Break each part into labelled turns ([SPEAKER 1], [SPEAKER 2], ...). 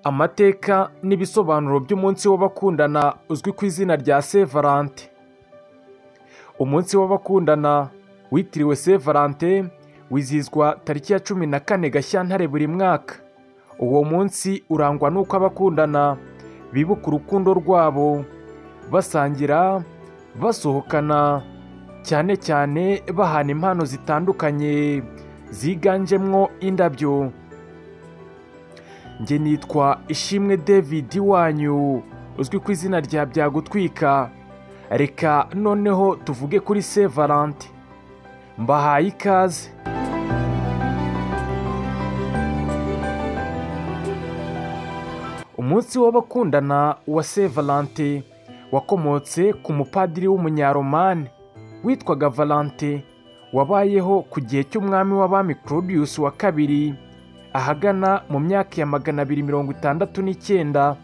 [SPEAKER 1] amateka n'ibisobanuro by'umunsi w'abakundana uzwi ku izina rya saint valentin umunsi w'abakundana witiriwe saint valentin wizihizwa tariki ya cumi na kane gashyantare buri mwaka uwo munsi urangwa n'uko abakundana bibuka urukundo rwabo basangira basohokana cyane cyane bahana impano zitandukanye ziganjemo indabyo njye nitwa ishimwe david wanyu uzwi ku izina rya byagutwika reka noneho tuvuge kuri saint valentin mbahaye ikaze umunsi w'abakundana wa saint valentin wakomotse ku mupadiri w'umunyaromani witwaga valentin wabayeho ku gihe cy'umwami w'abami claudius wa kabiri ahagana mu myaka ya magana abiri mirongo itandatu n'icyenda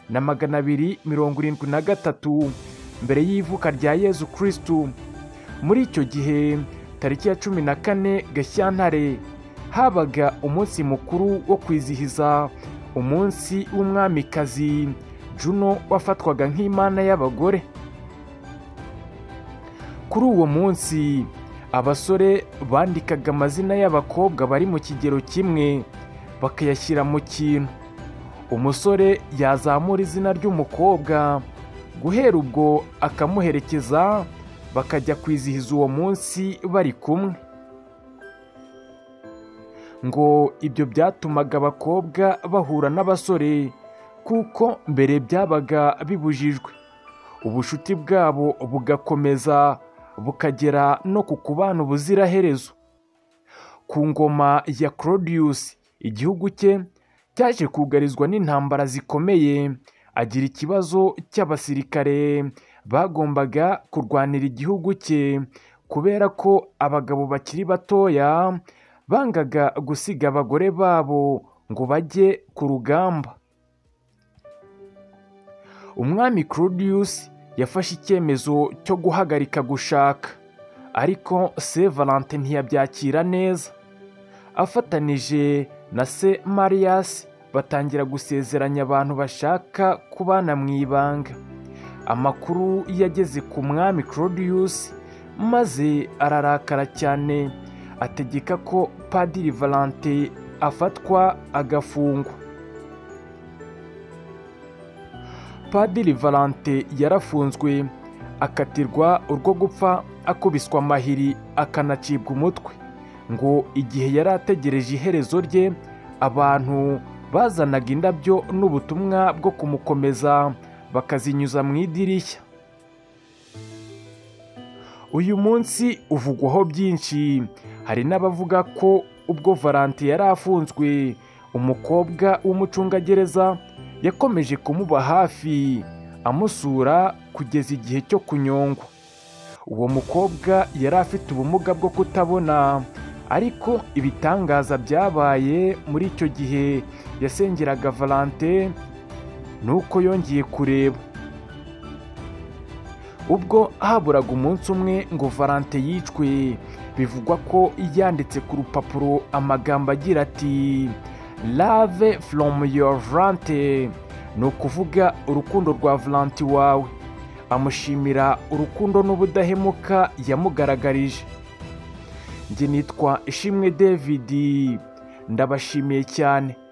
[SPEAKER 1] na magana abiri mirongo irindwi na gatatu mbere y'ivuka rya yezu kirisitu muri icyo gihe tariki ya cumi na kane gashyantare habaga umunsi mukuru wo kwizihiza umunsi w'umwamikazi juno wafatwaga nk'imana y'abagore kuri uwo munsi abasore bandikaga amazina y'abakobwa bari mu kigero kimwe bakayashyira mu kintu umusore yazamura izina ry'umukobwa guhera ubwo akamuherekeza bakajya kwizihiza uwo munsi bari kumwe ngo ibyo byatumaga abakobwa bahura n'abasore kuko mbere byabaga bibujijwe ubushuti bwabo bugakomeza bukagera no ku kubana ubuziraherezo ku ngoma ya claudius igihugu cye cyaje kugarizwa n'intambara zikomeye agira ikibazo cy'abasirikare bagombaga kurwanira igihugu cye kubera ko abagabo bakiri batoya bangaga gusiga abagore babo ngo bajye ku rugamba umwami claudius yafashe icyemezo cyo guhagarika gushaka ariko se valante ntiyabyakira neza afatanije na se mariyasi batangira gusezeranya abantu bashaka kubana mu ibanga amakuru yageze ku mwami claudius maze ararakara cyane ategeka ko padiri valante afatwa agafungwa padiri valante yarafunzwe akatirwa urwo gupfa akubiswa amahiri akanacibwa umutwe ngo igihe yari ategereje iherezo rye abantu bazanaga indabyo n'ubutumwa bwo kumukomeza bakazinyuza mu idirishya uyu munsi uvugwaho byinshi hari n'abavuga ko ubwo valante yari afunzwe umukobwa w'umucungagereza yakomeje kumuba hafi amusura kugeza igihe cyo kunyongwa uwo mukobwa yari afite ubumuga bwo kutabona ariko ibitangaza byabaye muri icyo gihe yasengeraga valante nuko yongeye kureba ubwo haburaga umunsi umwe ngo valante yicwe bivugwa ko yanditse ku rupapuro amagambo agira ati lave from your valante ni ukuvuga urukundo rwa valante wawe amushimira urukundo n'ubudahemuka yamugaragarije njye nitwa ishimwe david ndabashimiye cyane